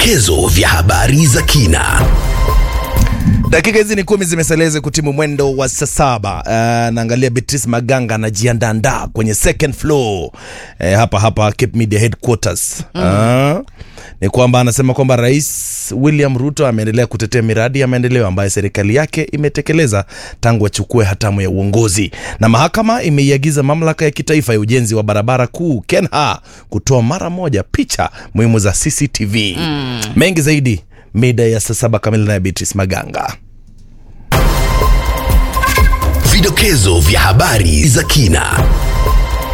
Vidokezo vya habari za kina. Dakika hizi ni kumi zimeseleze kutimu mwendo wa saa saba. Uh, naangalia Beatrice Maganga anajiandaandaa kwenye second floor uh, hapa hapa Cape Media headquarters uh, ni kwamba anasema kwamba Rais William Ruto ameendelea kutetea miradi ya maendeleo ambayo serikali yake imetekeleza tangu achukue hatamu ya uongozi, na mahakama imeiagiza mamlaka ya kitaifa ya ujenzi wa barabara kuu KENHA kutoa mara moja picha muhimu za CCTV. Mengi zaidi mida ya saa saba kamili na Beatrice Maganga. Vidokezo vya habari za kina.